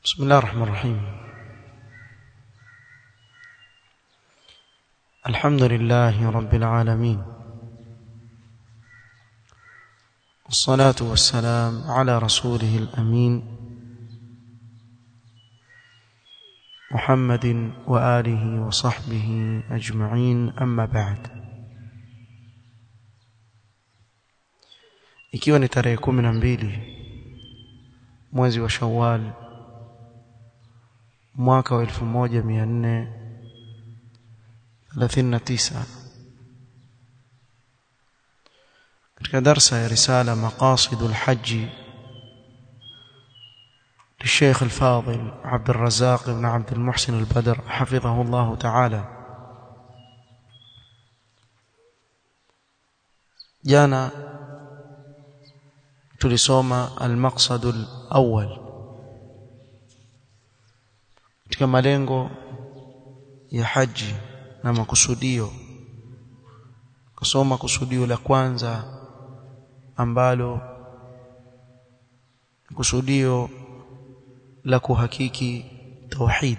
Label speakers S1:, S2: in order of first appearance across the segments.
S1: بسم الله الرحمن الرحيم الحمد لله رب العالمين والصلاة والسلام على رسوله الأمين محمد وآله وصحبه أجمعين أما بعد ikiwa ni tarehe kumi na mbili mwezi wa Shawwal mwaka wa elfu moja mia nne thelathini na tisa katika darsa ya risala maqasidu lhaji للشيخ الفاضل عبد الرزاق بن عبد المحسن البدر حفظه الله تعالى جانا tulisoma al-maqsad al-awwal katika malengo ya haji na makusudio kusoma kusudio la kwanza ambalo kusudio la kuhakiki tauhid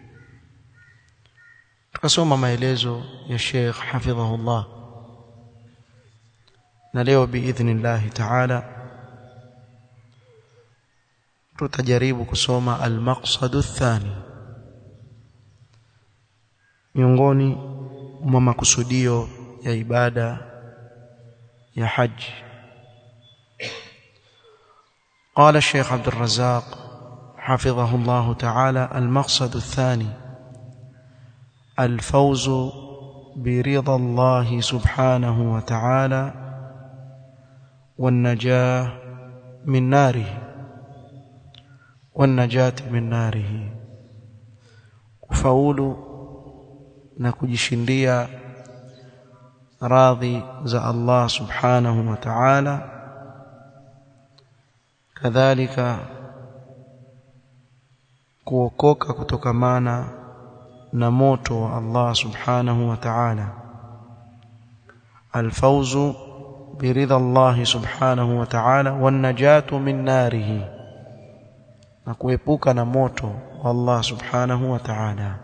S1: tukasoma maelezo ya Sheikh hafidhahullah na leo biidhnillah ta'ala tutajaribu kusoma al-maqsad athani miongoni mwa makusudio ya ibada ya haji قال الشيخ عبد الرزاق حفظه الله تعالى المقصد الثاني الفوز برضا الله سبحانه وتعالى والنجاه من ناره والنجاة من ناره kufaulu na kujishindia radhi za Allah subhanahu wa ta'ala kadhalika kuokoka kutokamana na moto wa Allah subhanahu wa ta'ala alfawzu biridha Allah subhanahu wa ta'ala wan najatu min narihi na kuepuka na moto wa Allah subhanahu wa ta'ala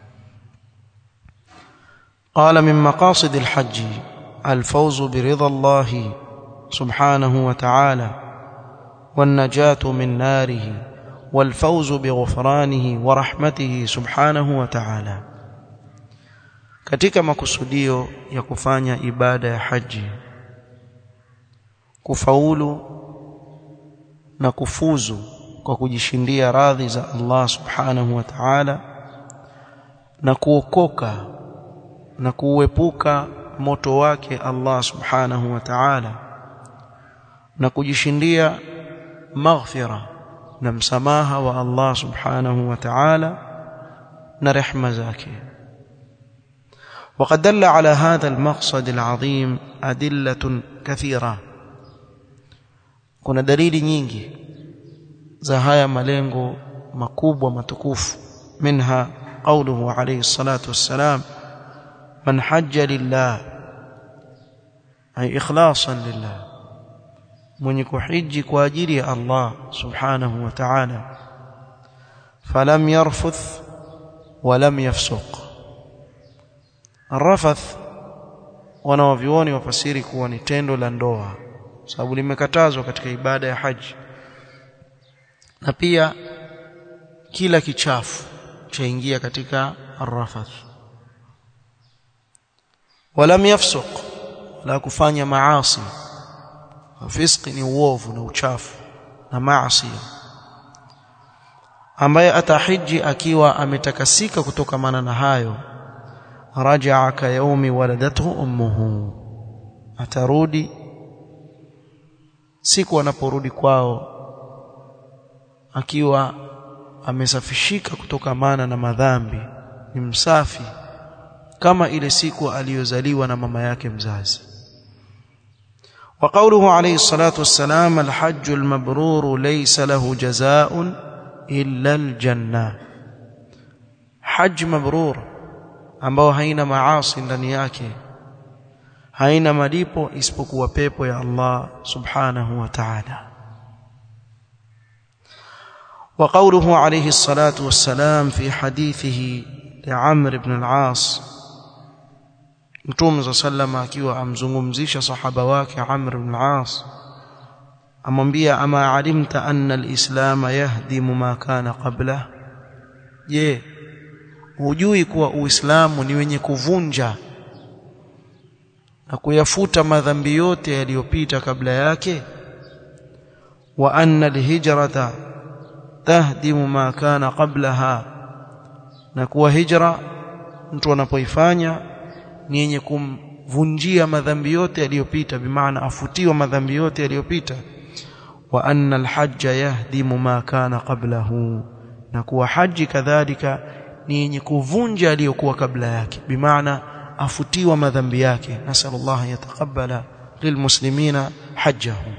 S1: قال من مقاصد الحج الفوز برضا الله سبحانه وتعالى والنجاة من ناره والفوز بغفرانه ورحمته سبحانه وتعالى katika makusudio ya kufanya ibada ya haji kufaulu na kufuzu kwa kujishindia radhi za Allah subhanahu wa ta'ala na kuokoka na kuepuka moto wake Allah subhanahu wa ta'ala na kujishindia maghfira na msamaha wa Allah subhanahu wa ta'ala na rehma zake وقد دل على هذا المقصد العظيم أدلة كثيرة kuna dalili nyingi za haya malengo makubwa matukufu minha qawluhu alayhi salatu wassalam man hajja lillah ay ikhlasan lillah mwenye kuhiji kwa ajili ya Allah subhanahu wa ta'ala falam yarfuth walam yafsuq arrafath wanawavioni wafasiri kuwa ni tendo la ndoa sababu limekatazwa katika ibada ya haji na pia kila kichafu chaingia katika arrafath walam yafsuq la kufanya maasi fiski ni uovu na uchafu na maasi ambaye atahiji akiwa ametakasika kutokamana na hayo rajaa ka yaumi waladathu ummuhu atarudi siku anaporudi kwao akiwa amesafishika kutokamana na madhambi ni msafi kama ile siku aliyozaliwa na mama yake mzazi وقوله عليه الصلاة والسلام الحج المبرور ليس له جزاء إلا الجنة حج مبرور ambao haina maasi ndani yake haina malipo isipokuwa pepo ya Allah subhanahu wa ta'ala وقوله عليه الصلاة والسلام في حديثه لعمرو بن العاص Mtume صلى الله عليه وسلم akiwa amzungumzisha sahaba wake Amr ibn al-As amwambia ama alimta anna al-islam yahdimu ma kana qabla je hujui kuwa uislamu ni wenye kuvunja na kuyafuta madhambi yote yaliyopita kabla yake wa anna al-hijrata tahdimu ma kana qablaha na kuwa hijra mtu anapoifanya ni yenye kumvunjia madhambi yote yaliyopita bimaana afutiwa madhambi yote yaliyopita wa anna alhajja yahdimu ma kana qablahu na kuwa haji kadhalika ni yenye kuvunja aliyokuwa kabla yake bimaana afutiwa madhambi yake nasallallahu yataqabbala lilmuslimina hajjahum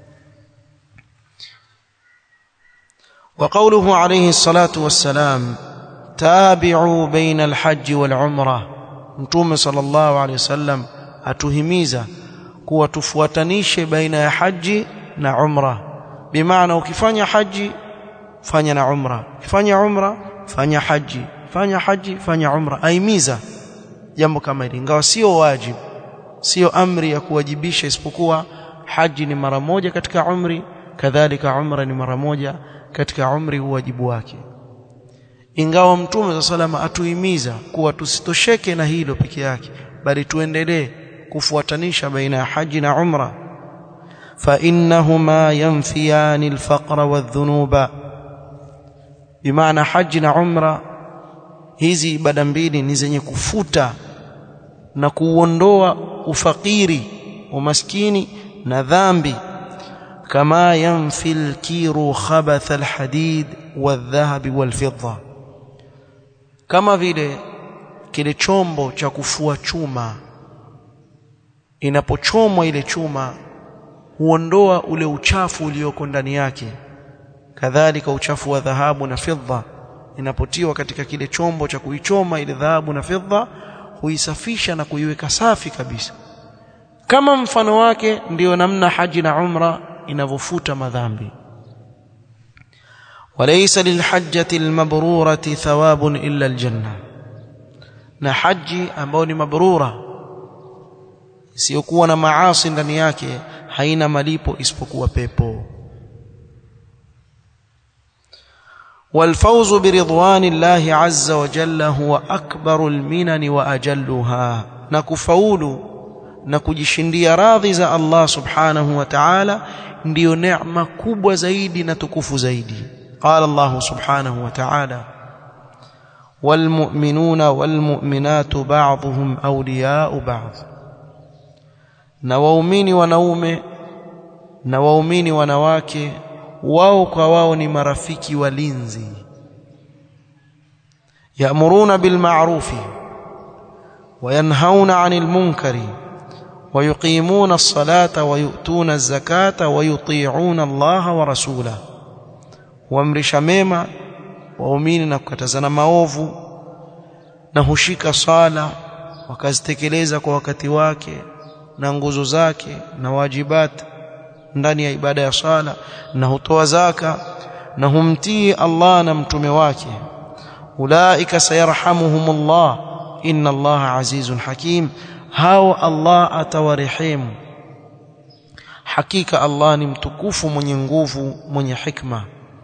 S1: وقوله عليه الصلاة والسلام تابعوا بين الحج والعمره mtume sallallahu alaihi wasallam atuhimiza kuwa tufuatanishe baina ya haji na umra bimaana ukifanya haji fanya na umra ukifanya umra fanya haji fanya haji fanya umra aimiza jambo kama hili ingawa sio wajibu sio amri ya kuwajibisha isipokuwa haji ni mara moja katika umri kadhalika umra ni mara moja katika umri wajibu wake ingawa mtume za salama atuhimiza kuwa tusitosheke na hilo peke yake bali tuendelee kufuatanisha baina ya haji na umra fa innahuma yanfiyani alfaqra wadhunuba bimaana haji na umra hizi ibada mbili ni zenye kufuta na kuondoa ufakiri umaskini na dhambi kama yanfi alkiru khabath alhadid والذهب والفضه kama vile kile chombo cha kufua chuma inapochomwa ile chuma huondoa ule uchafu ulioko ndani yake kadhalika uchafu wa dhahabu na fedha inapotiwa katika kile chombo cha kuichoma ile dhahabu na fedha huisafisha na kuiweka safi kabisa kama mfano wake ndiyo namna haji na umra inavyofuta madhambi وليس للحجة المبرورة ثواب إلا الجنة na haji ambayo ni mabrura isiyokuwa na maasi ndani yake haina malipo isipokuwa pepo والفوز برضوان الله عز وجل هو أكبر المنن وأجلها نكفول نكجشنديا راضي za Allah subhanahu wa ta'ala ndio neema kubwa zaidi na tukufu zaidi قال الله سبحانه وتعالى والمؤمنون والمؤمنات بعضهم أولياء بعض na waumini wanaume na waumini wanawake wao kwa wao ni marafiki walinzi ya'muruna bil ma'rufi wa yanhauna 'anil munkari wa yuqimuna as-salata wa yu'tuna az-zakata wa yuti'una Allah wa rasulahu huamrisha mema waumini na kukatazana maovu na hushika sala wakazitekeleza kwa wakati wake na nguzo zake na wajibat ndani ya ibada ya sala na hutoa zaka na humtii Allah na mtume wake ulaika sayarhamuhumullah inna Allah azizun hakim hao Allah atawarehemu hakika Allah ni mtukufu mwenye nguvu mwenye hikma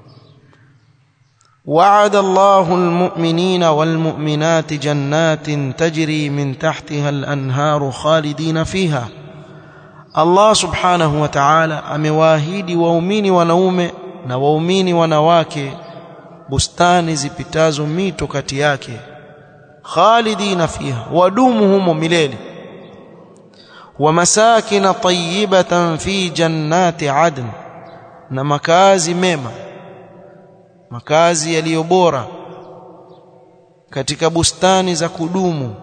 S1: وعد الله المؤمنين والمؤمنات جنات تجري من تحتها الأنهار خالدين فيها الله سبحانه وتعالى amewaahidi waumini wanaume na waumini wanawake bustani zipitazo mito kati yake khalidina fiha wadumu humo milele ومساكن طيبة في جنات عدن na makazi mema makazi yaliyo bora katika bustani za kudumu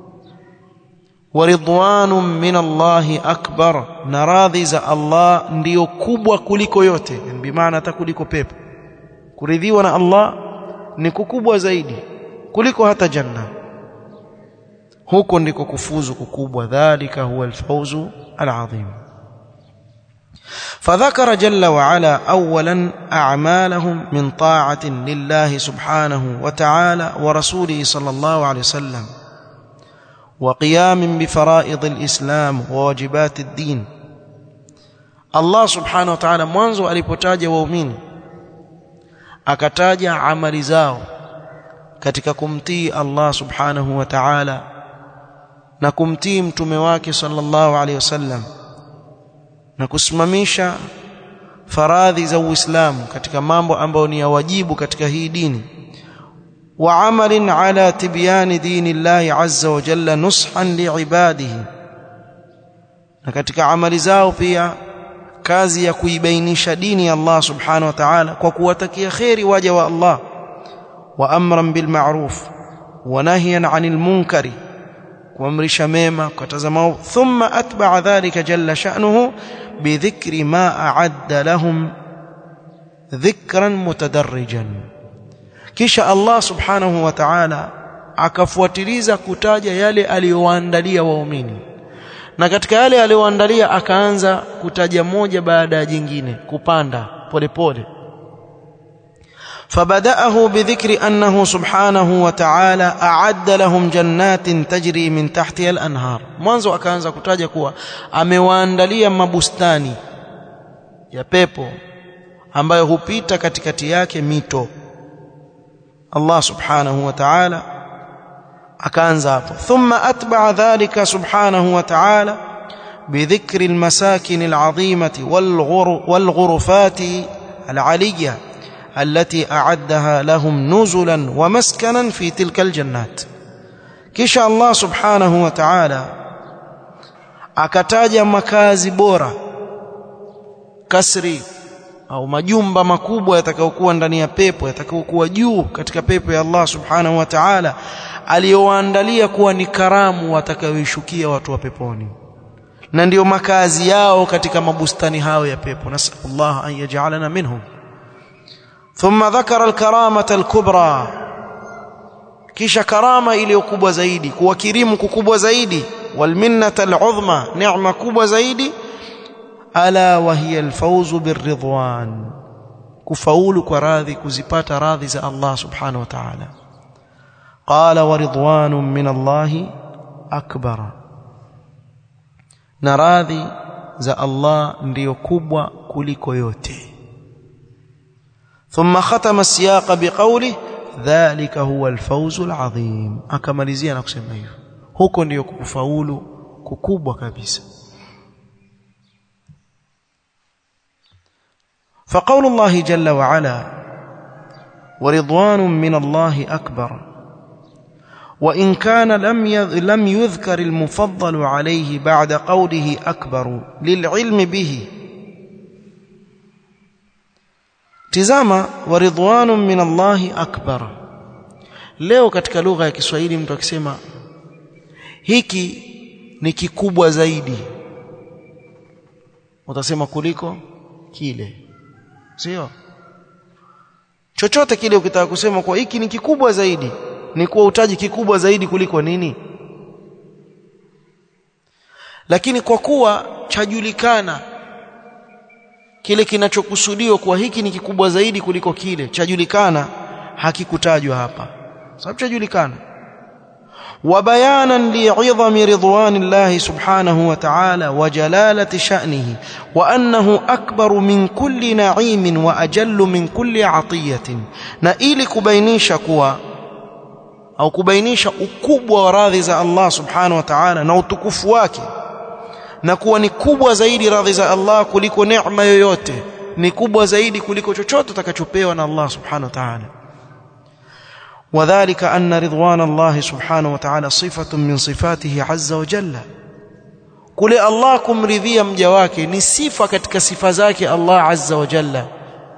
S1: waridwanun min Allahi akbar na radhi za Allah ndiyo kubwa kuliko yote bi maana hata kuliko pepo kuridhiwa na Allah ni kukubwa zaidi kuliko hata janna huko ndiko kufuzu kukubwa dhalika huwa alfawzu alazim فذكر جل وعلا اولا اعمالهم من طاعه لله سبحانه وتعالى ورسوله صلى الله عليه وسلم وقيام بفرائض الاسلام وواجبات الدين الله سبحانه وتعالى mwanzo alipotaja waumini akataja amali zao katika kumtii Allah subhanahu wa ta'ala na kumtii mtume wake sallallahu alaihi wasallam na kusimamisha faradhi za Uislamu katika mambo ambayo ni ya wajibu katika hii dini wa amalin ala tibyani dini Allah azza wa jalla nushan liibadihi na katika amali zao pia kazi ya kuibainisha dini ya Allah subhanahu wa ta'ala kwa kuwatakia kheri waja wa Allah wa amran bil ma'ruf wa nahyan 'anil munkari kuamrisha mema kukataza maovu thumma atba'a dhalika jalla sha'nuhu bidhikri ma a'adda lahum dhikran mutadarrijan kisha Allah subhanahu wa ta'ala akafuatiliza kutaja yale aliyowaandalia waumini na katika yale aliyoandalia akaanza kutaja moja baada ya jingine kupanda polepole فبدأه بذكر أنه سبحانه وتعالى أعد لهم جنات تجري من تحتها الأنهار mwanzo akaanza kutaja kuwa amewaandalia mabustani ya pepo ambayo hupita katikati yake mito Allah subhanahu wa ta'ala akaanza hapo thumma atba'a dhalika subhanahu wa ta'ala بذكر المساكن العظيمة والغرفات العلية التي أعدها لهم نزلا ومسكنا في تلك الجنات kisha Allah subhanahu wa ta'ala akataja makazi bora kasri au majumba makubwa yatakayokuwa ndani ya pepo yatakayokuwa juu katika pepo ya Allah subhanahu wa ta'ala aliyowaandalia kuwa ni karamu watakayoishukia watu wa peponi na ndiyo makazi yao katika mabustani hayo ya pepo nasallallahu an yaj'alana minhum thumma dhakara alkaramata alkubra kisha karama iliyokubwa zaidi kuwakirimu kukubwa zaidi walminnata al'udhma neema kubwa zaidi ala wa hiya alfawzu birridwan kufaulu kwa radhi kuzipata radhi za Allah subhanahu wa ta'ala qala wa ridwanun min Allah akbar na radhi za Allah ndiyo kubwa kuliko yote ثم ختم السياق بقوله ذلك هو الفوز العظيم akamalizia na kusema hivyo huko ndiyo kufaulu kukubwa kabisa فقول الله جل وعلا ورضوان من الله أكبر وإن كان لم لم يذكر المفضل عليه بعد قوله أكبر للعلم به tizama waridwanun min Allahi akbar leo katika lugha ya Kiswahili mtu akisema hiki ni kikubwa zaidi utasema kuliko kile sio chochote kile ukitaka kusema kwa hiki ni kikubwa zaidi ni kuwa utaji kikubwa zaidi kuliko nini lakini kwa kuwa chajulikana kile kinachokusudiwa kuwa hiki ni kikubwa zaidi kuliko kile chajulikana hakikutajwa hapa sababu chajulikana وبيانا لعظم رضوان الله سبحانه وتعالى وجلالة شأنه وأنه أكبر من كل نعيم وأجل من كل عطية na ili kubainisha kuwa au kubainisha ukubwa wa radhi za Allah subhanahu wa ta'ala na utukufu wake na kuwa ni kubwa zaidi radhi za Allah kuliko neema yoyote ni kubwa zaidi kuliko chochote utakachopewa na Allah subhanahu wa ta'ala وذلك أن رضوان الله سبحانه وتعالى صفة من صفاته عز وجل kule Allah kumridhia mja wake ni sifa katika sifa zake Allah azza wa jalla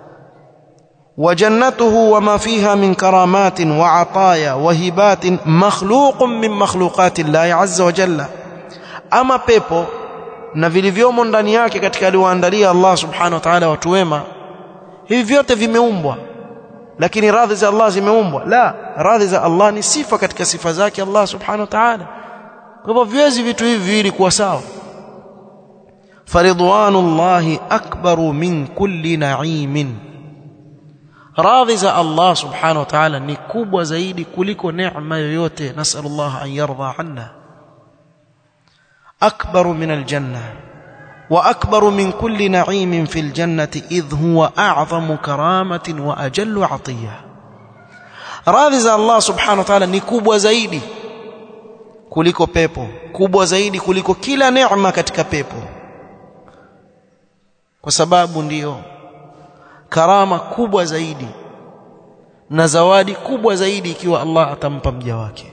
S1: وجنته وما فيها من كرامات وعطايا وهبات مخلوق من مخلوقات الله عز وجل أما pepo na vilivyomo ndani yake katika aliyoandalia Allah subhanahu wa ta'ala watu wema hivi vyote vimeumbwa lakini radhi za Allah zimeumbwa la radhi za Allah ni sifa katika sifa zake Allah subhanahu wa ta'ala kwa hivyo viwezi vitu hivi viwili kuwa sawa faridwanullahi akbaru min kulli na'imin radhi za Allah subhanahu wa ta'ala ni kubwa zaidi kuliko neema yoyote nasallallahu an yarda anna akbaru min aljanna wa akbaru min kulli na'imin fil jannati idh huwa a'zamu karamatin wa ajallu 'atiyya radhi za Allah subhanahu wa ta'ala ni kubwa zaidi kuliko pepo kubwa zaidi kuliko kila neema katika pepo kwa sababu ndiyo karama kubwa zaidi na zawadi kubwa zaidi ikiwa Allah atampa mja wake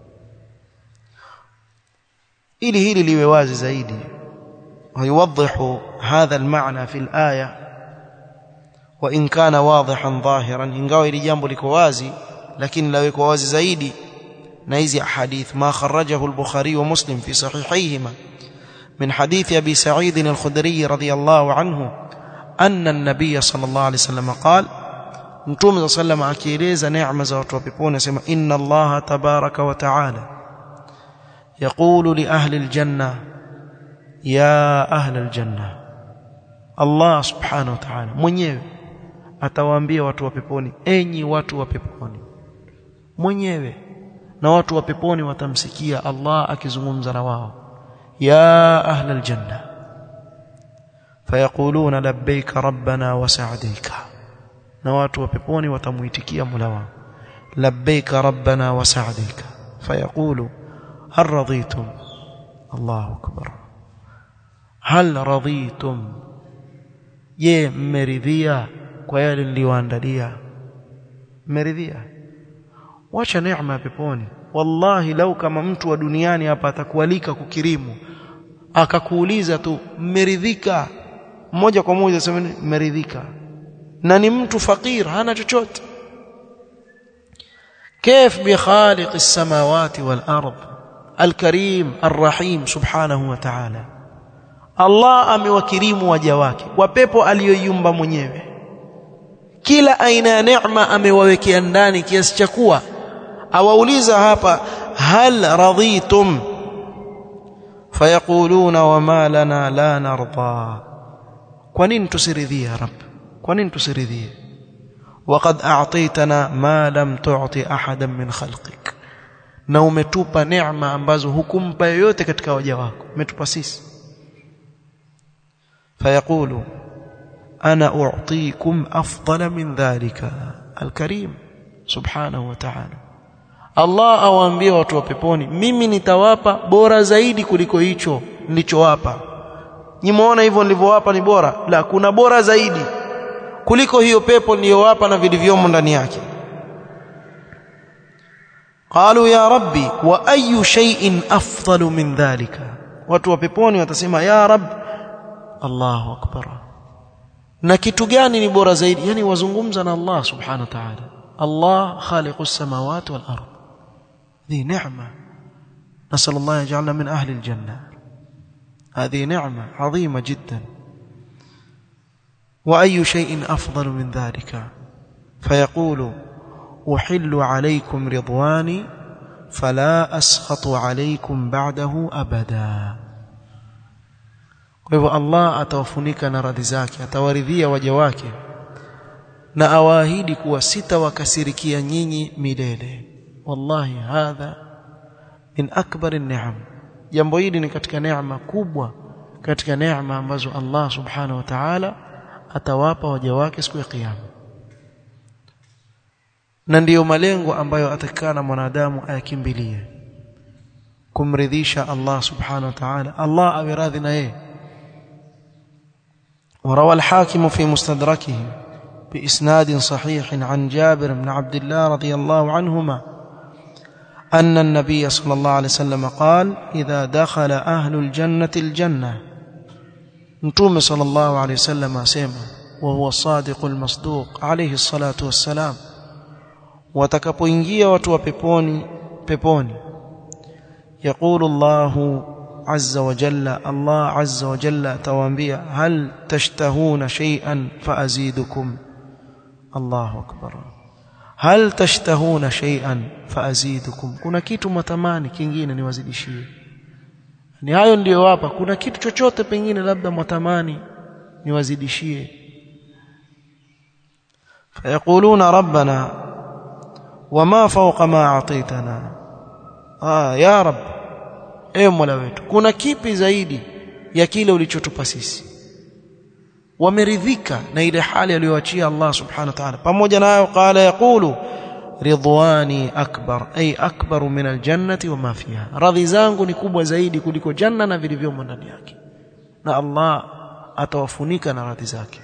S1: ili hili liwe wazi zaidi ويوضح هذا المعنى في الآية وإن كان واضحا ظاهرا ingawa ili jambo liko wazi lakini lawekwa wazi zaidi na hizi ahadith ma kharajahu al-Bukhari wa Muslim fi sahihayhima من حديث أبي سعيد الخدري رضي الله عنه أن النبي صلى الله عليه وسلم قال Mtume صلى الله عليه وسلم akieleza neema za watu wa peponi asema inna Allah tabaraka wa taala yaqulu li ahli aljanna ya ahli aljanna Allah subhanahu wa ta'ala mwenyewe atawaambia watu wa peponi enyi watu wa peponi mwenyewe na watu wa peponi watamsikia Allah akizungumza na wao ya ahli aljanna fayaquluna labbaika rabbana wa sa'daika na watu wa peponi watamuitikia Mola wao labbaika rabbana wa sa'daika fayaqulu hal raditum Allahu akbar hal raditum je mmeridhia kwa yale niliyoandalia mmeridhia wacha neema ya peponi wallahi lau kama mtu wa duniani hapa atakualika kukirimu akakuuliza tu mmeridhika moja kwa moja sema mmeridhika na ni mtu fakir hana chochote كيف بخالق السماوات والأرض الكريم الرحيم سبحانه وتعالى Allah amewakirimu waja wake kwa pepo aliyoiumba mwenyewe kila aina ya neema amewawekea ndani kiasi cha kuwa awauliza hapa hal radhitum fayaquluna wama lana la narda kwa nini tusiridhie ya rab kwa nini tusiridhie waqad a'taytana ma lam tu'ti ahadan min khalqik na umetupa neema ambazo hukumpa yoyote katika waja wako umetupa sisi fayaqulu ana u'tikum afdala min dhalika alkarim subhanahu wa ta'ala Allah awaambie watu wa peponi mimi nitawapa bora zaidi kuliko hicho nilichowapa Nimeona hivyo nilivyowapa ni bora la kuna bora zaidi kuliko hiyo pepo niliyowapa na vilivyomo ndani yake qalu ya rabbi wa ayu shay'in afdalu min dhalika watu wa peponi watasema ya rab Allahu akbar na kitu gani ni bora zaidi yani wazungumza na Allah subhanahu wa ta'ala Allah khaliqus samawati wal ard ذي نعمة نسأل الله يجعلنا من أهل الجنة هذه نعمة عظيمة جدا وأي شيء أفضل من ذلك فيقول أحل عليكم رضواني فلا أسخط عليكم بعده أبدا kwa hivyo Allah atawafunika na radhi zake atawaridhia waja wake na awaahidi kuwa sitawakasirikia nyinyi milele wallahi hadha min akbar an-ni'am jambo hili ni katika neema kubwa katika neema ambazo Allah subhanahu wa ta'ala atawapa waja wake siku ya kiyama na ndiyo malengo ambayo atakana mwanadamu ayakimbilie kumridhisha Allah subhanahu wa ta'ala Allah awe radhi na yeye وروى الحاكم في مستدركه بإسناد صحيح عن جابر بن عبد الله رضي الله عنهما أن النبي صلى الله عليه وسلم قال إذا دخل أهل الجنة الجنة نتوم صلى الله عليه وسلم أسيما وهو الصادق المصدوق عليه الصلاة والسلام watakapoingia watu wa peponi peponi يقول الله عز وجل الله عز وجل تواambia هل تشتهون شيئا فأزيدكم الله أكبر هل تشتهون شيئا فأزيدكم kuna kitu mtamani kingine niwazidishie ni hayo ndiyo wapa kuna kitu chochote pengine labda mwatamani niwazidishie fayaquluna rabbana wama fawqa ma a'taytana ah ya rab ewe mola wetu kuna kipi zaidi ya kile ulichotupa sisi wameridhika na ile hali aliyoachia Allah subhanahu wa ta'ala pamoja nayo qala yaqulu ridwani akbar ay akbar min aljannati wama fiha radhi zangu ni kubwa zaidi kuliko janna na vilivyomo ndani yake na Allah atawafunika na radhi zake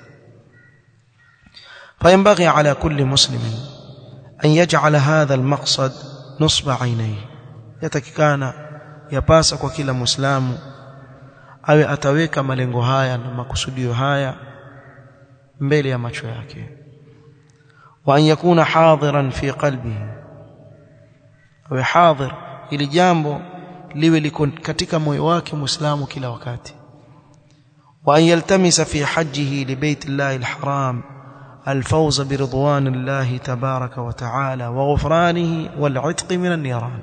S1: فينبغي على كل مسلم أن يجعل هذا المقصد نصب عينيه يتككانا yapasa kwa kila muislamu awe ataweka malengo haya na makusudio haya mbele ya macho yake wa an yakuna hadiran fi qalbihi awe hadir ili jambo liwe liko katika moyo wake muislamu kila wakati wa an yaltamisa fi hajjihi li baitillahi alharam الفوز برضوان الله تبارك وتعالى وغفرانه والعتق من النيران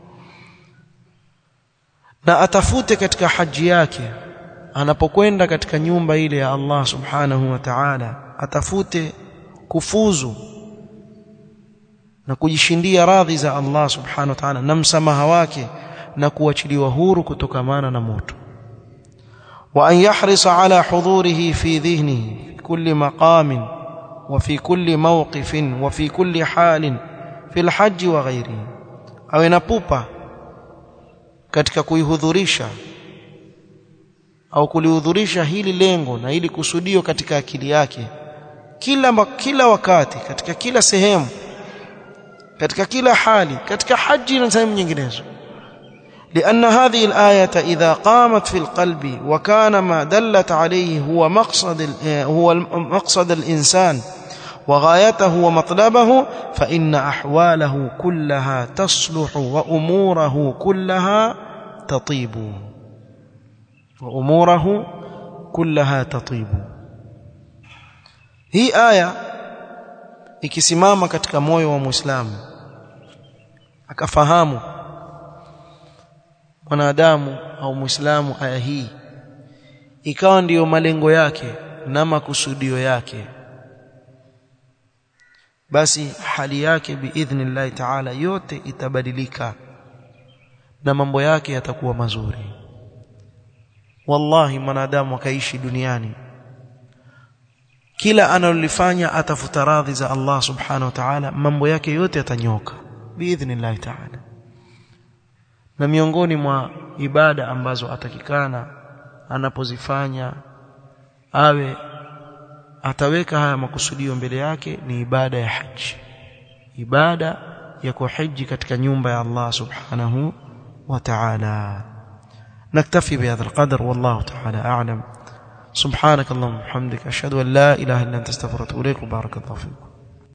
S1: na atafute katika haji yake anapokwenda katika nyumba ile ya Allah subhanahu wa ta'ala atafute kufuzu na kujishindia radhi za Allah subhanahu wa ta'ala na msamaha wake na kuachiliwa huru kutokamana na moto wa an yahrisa ala hudurihi fi dhihnihi fi kulli maqamin wa fi kulli mawqifin wa fi kulli halin fi alhajj wa ghairihi awe na pupa katika kuihudhurisha au kulihudhurisha hili lengo na hili kusudio katika akili yake kila kila wakati katika kila sehemu katika kila hali katika haji na sehemu nyinginezo لأن هذه الآية إذا قامت في القلب وكان ما دلت عليه هو مقصد هو مقصد الإنسان وغايته ومطلبه فإن أحواله كلها تصلح وأموره كلها تطيب وأموره كلها تطيب hii aya ikisimama katika moyo wa Muislamu akafahamu mwanadamu au Muislamu aya hii ikawa ndiyo malengo yake na makusudio yake basi hali yake biidhnillahi ta'ala yote itabadilika na mambo yake yatakuwa mazuri wallahi mwanadamu akaishi duniani kila analolifanya atafuta radhi za Allah subhanahu wa ta'ala mambo yake yote yatanyoka biidhnillahi ta'ala na miongoni mwa ibada ambazo atakikana anapozifanya awe ataweka haya makusudio mbele yake ni ibada ya haji ibada ya kuhiji katika nyumba ya Allah subhanahu wa ta'ala نكتفي بهذا القدر والله تعالى أعلم سبحانك اللهم وبحمدك أشهد أن لا إله إلا أنت استغفرك وأتوب إليك وبارك الله فيكم